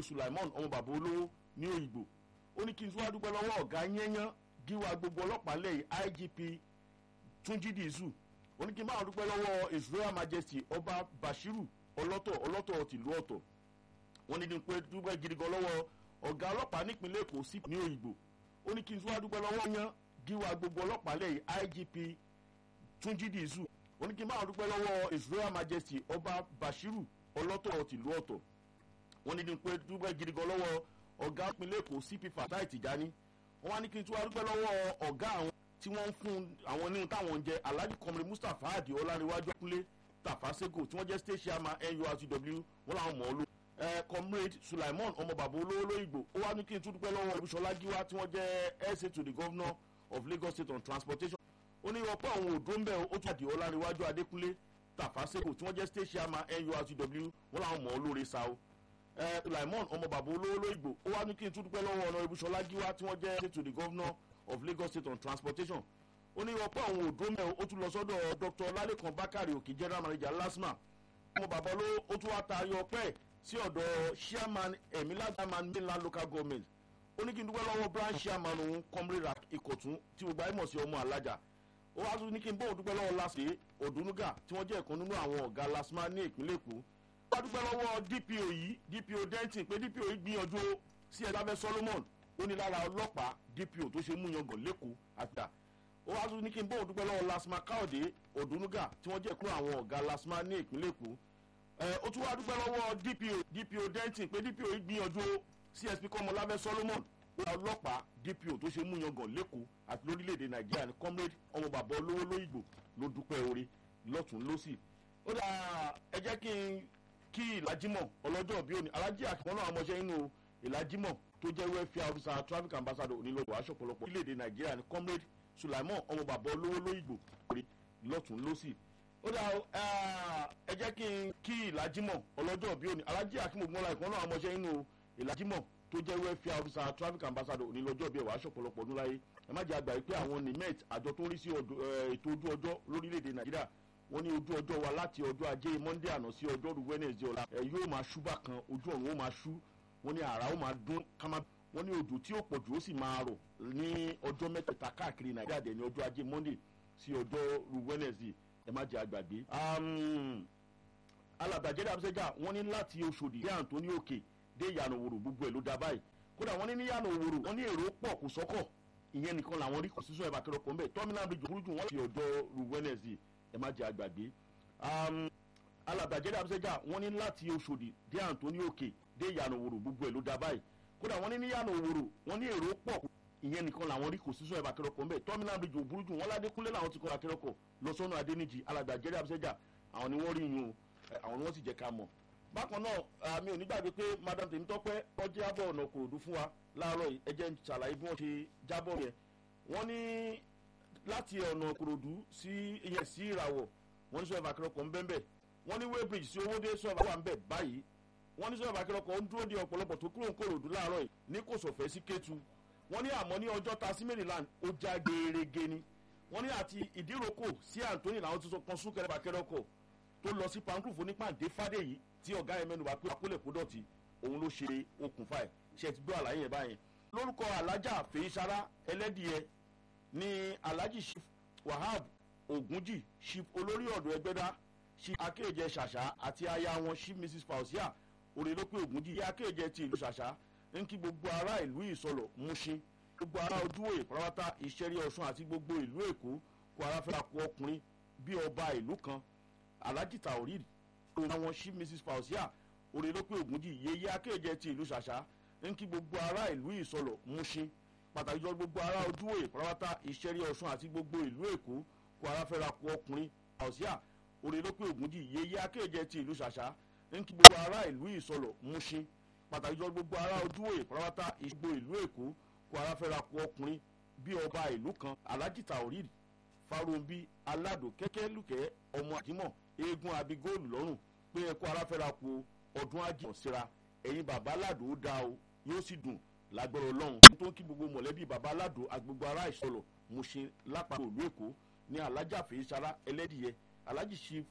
sulaimon ọmọ bàbá olówó ní òyìnbó ó ní kí n tún wá dúpẹ́ lọ́wọ́ ọ̀gá yẹ́nyán gíwá gbogbo ọlọ́pàá lẹ́yìn igp túnjí dìísù ó ní kí n máa dúpẹ́ lọ́wọ́ his royal majesty ọba bashiru ọlọ́tọ̀ ọlọ́tọ̀ tìlú ọ̀tọ̀ wọ́n ní kí n pé dúpẹ́ gidi gan lọ́wọ́ ọ̀gá ọlọ́pàá nípínlẹ̀ èkó sí ní òyìnbó ó ní kí n tún wá dúpẹ́ lọ́wọ́ yán gíwá gbogbo ọlọ́pàá lẹ́yìn igp túnjí dìísù ó ní kí n máa dúpẹ́ lọ́wọ́ his royal majesty ọba bashiru ọlọ́tọ̀ tìlú ọ̀tọ̀ wọ́n ní kí n pé dúpẹ́ gidi gan lọ́wọ́ ọ̀gá ìpínlẹ̀ èkó cp fatai tìjání wọ́n wá ní kí n tún wá dúpẹ́ lọ́wọ́ ọ̀gá àwọn tí wọ́n ń fún àwọn nínú táwọn ń jẹ alhaji kọmrin mustapha adi ọláníwájú ọkùnlé tafasego tí wọ́n jẹ́ state chairman nurtw wọ́n làwọn mọ̀ ọ́ ló. ẹ comrade sulaimon ọmọ bàbá olówó lóyìnbó ó wá ní kí n tún dúpẹ́ lọ́wọ́ olùsọ̀lá gíwá tí wọ́n jẹ́ sa to the governor of lagos state on transportation. ó ní ọ̀pọ̀ àwọn òdó ń bẹ̀ ó tún àdì ọláníwájú adékúnlé tafasego tí wọ́n jẹ́ state chairman nurtw wọ́n làwọn mọ̀ ọ́ lóore sa o sulaimon ọmọ bàbá olówó lóyìnbó ó wá ní kí n tún dúpẹ́ lọ́wọ́ ọ̀nà ibùsọ̀lá gíwá tí wọ́n jẹ́ to the governor of lagos state on transportation ó ní ọ̀pọ̀ àwọn òdó mẹ́ ó tún lọ sọ́dọ̀ dr lalekan bakari òkè general manager lasma ọmọ bàbá olówó ó tún wá taari ọpẹ́ sí ọ̀dọ̀ chairman emila chairman mainland local government ó ní kí n dúpẹ́ lọ́wọ́ branch chairman òun comrade ìkọ̀tún tí gbogbo ayé mọ̀ sí ọmọ alájà ó wá tún ní kí n bóun dúpẹ́ lọ́wọ́ lásìkè òdùnúgà tí wọ́n jẹ́ ìkan nínú àwọn ọ̀gá lasma ní ìpínlẹ̀ èkó wá dúpẹ́ lọ́wọ́ dpo yìí dpo denton pé dpo yìí gbìyànjú sí ẹ̀dáfẹ́ solomon ó ní lára ọlọ́pàá dpo tó ṣe mú yangàn lẹ́kọ̀ọ́ àtà ó wá tún ní kí n bóun dúpẹ́ lọ́wọ́ lasma káòdé òdùnúgà tí wọ́n jẹ́ kúrò àwọn ọ̀gá lasma ní ìpínlẹ̀ èkó ó tún wá dúpẹ́ lọ́wọ́ dpo dpo denton pé dpo yìí gbìyànjú csp kọ́mọláfẹ́ solomon ó ní ọlọ́pàá dpo tó ṣe mú yangàn lẹ́kọ̀ọ́ àti lórílẹ̀‐èdè nàìjíríà ní comrade ọmọ bàbá olówó lóyìnbó ló dúpẹ́ orí lọ́tún lọ́sì ó dà ẹ jẹ́ kí n kí ìlàjímọ̀ ọlọ́jọ́ bí òní alájí àkàwọn náà ọmọọṣẹ́ inú ìlàjímọ̀ tó jẹ́ welfare officer traffic ambassador onílọ́dọ̀ aṣọ ọ̀pọ̀lọpọ̀ orílẹ̀-èdè nàìjíríà ní comrade sulaimon ọmọ bàbá olówó lóyìnbó orí lọ́tún lọ́sì ó dà ẹ jẹ́ kí n kí ìlàjímọ̀ ọlọ́jọ́ bí òní alájí àkàwọn ọmọọṣẹ́ náà ọmọọṣẹ́ inú ìlàjímọ̀ tó jẹ́ welfare officer traffic ambassador onílọ́jọ́ bí ẹ̀wà aṣọ ọ̀pọ̀lọpọ̀ ọdún láyé ẹ má jẹ́ àgbà yìí pé àwọn nimet àjọ tó ń rí sí ètò ojú ọjọ́ lórílẹ̀‐èdè nàìjíríà wọ́n ní ojú ọjọ́ wa láti ọjọ́ ajé monday àná sí ọjọ́rú wednesday ọ̀la ẹ̀ yóò máa ṣú bákan ojú ọ̀run ó máa ṣú wọ́n ní àrà ó máa dún kámá wọ́n ní òjò tí ó pọ̀ jù ó sì máa rọ̀ ní ọjọ́ mẹ́tẹ̀ẹ̀ta káàkiri nàìjíríà dẹ̀ ní ọjọ́ ajé monday sí ọjọ́rú wednesday ẹ má jẹ́ àgbàgbé. alàgbàjẹ́ dàbísẹ́jà wọ́n ní láti oṣòdì dé àǹtóní òkè dé ìyànà òwòrò gbogbo ẹ̀ ló dá báyìí kódà wọ́n ní ní ìyànà òwòrò wọ́n ní èrò pọ̀ kò sọ́kọ̀ ìyẹn nìkan làwọn rí kò sísọ ẹ̀ bàkẹ́rọ̀ pọ̀ ń bẹ̀ tọ́mínà bíi jòkúrú jù wọ́n láti ọjọ́rú wednesday ẹ má jẹ́ àgbàgbé alàgbàjẹ́ dàbísẹ́jà wọ́n ní láti oṣòdì dé àǹtóní òkè dé ìyànà òwòrò gbogbo ẹ̀ ló dá báyìí kódà wọ́n ní ní ìyànà òwòrò wọ́n ní èrò pọ̀ ìyẹn nìkan làwọn rí kò sísọ ẹ̀ bàkẹ́rọ̀ pọ̀ ń bẹ̀ tọ́mínà bíi jòkúrú jù wọ́n ládékúnlé làwọn ti kọ́ bàkẹ́rọ̀ kọ̀ lọ sọ́nà adéníjì alàgbàjẹ́ dàbísẹ́jà àwọn ni wọ́n rí yun àwọn ni wọ́n sì jẹ́ ká mọ̀ bákan náà mi ò ní gbàgbé pé madam tèmi tọ́pẹ́ wọ́n jábọ̀ ọ̀nà kòròdú fún wa láàárọ̀ yìí ẹ jẹ́ ń ṣàlàyé bí wọ́n ṣe jábọ̀ yẹn wọ́n ní láti ọ̀nà kòròdú sí ìyẹn sí ìràwọ̀ wọ́n ní sọ́ọ̀bù akérèkọ́ ń bẹ́ẹ̀ wọ́n ní weighbridge sí owóde sọ́ọ̀bù wà ń bẹ̀ báyìí wọ́n ní sọ́ọ̀bù akérèkọ́ ń dúró de ọ̀pọ̀lọpọ̀ tó kúrò ń kòròdú láàárọ̀ yìí ní kò sọ̀fẹ́ sí kétu wọ́n ní àmọ́ ní ọjọ́ ta sí maryland ó já gerege ni wọ́n ní àti ìdíròkò sí anthony làwọn ti sọ kan súnkẹrẹ akérèkọ́ tó lọ sí pancruf onípàdé fàdéyìí tí ọ̀gá yẹn mẹ́nu bá pé àkólẹ̀ kó dọ̀tí òun ló ṣe okùnfà ẹ̀ ṣe ti gbọ́ àlàyé yẹn báyẹn lórúkọ alájà fèyísárá ẹlẹ́dìẹ ní alhaji chief wahab ogunji chief olórí ọ̀dọ̀ ẹgbẹ́dá chief akéèjẹ ṣàṣà àti aya wọn chief mrs fausia òrèlópé ogunji yẹ akéèjẹ ti ìlú ṣàṣà ń kí gbogbo ará ìlú ìsọlọ múṣin gbogbo ará ojúwòye pàrọ̀wátá ìṣẹ́rí ọ̀ṣun àti gbogbo ìlú èkó kó ara fẹ́ra kó ọkùnrin bí ọba ìlú kan alhaji taorid òun àwọn chief mrs fausia òrèlópé ogunji yeye akéèjẹ ti ìlú ṣàṣà ń kí gbogbo ará ìlú ìsọlọ múṣin pàtàkì jọ gbogbo ará ojúwòye pàrọ̀wátá ìṣẹ́rí ọ̀ṣun àti gbogbo ìlú èkó kó ara fẹ́ra kó ọkùnrin fausia òrèlópé ogunji yeye akéèjẹ ti ìlú ṣàṣà ń kí gbogbo ará ìlú ìsọlọ múṣin pàtàkì jọ gbogbo ará ojúwòye pàrọ̀wátá ìṣgbò ìlú èkó kó ara fẹ́ra kó ọkùnrin bí ọba ìlú kan alhaji taorid farombi aládò kẹ́kẹ́ lùkẹ́ ọmọ àjímọ̀ eégún abigóòlù lọ́rùn pé ẹ̀kọ́ ara fẹ́ra kó ọdún àjìmọ̀ síra ẹ̀yin bàbá aládò ó dáa o yóò sì dùn lágbára ọlọ́run tó ń kí gbogbo mọ̀lẹ́bí bàbá aládò agbègbè ará ìsọlọ̀ mo ṣe lápapọ̀ ìlú èkó ní alájà fèésàrà ẹlẹ́dìyẹ alájì chief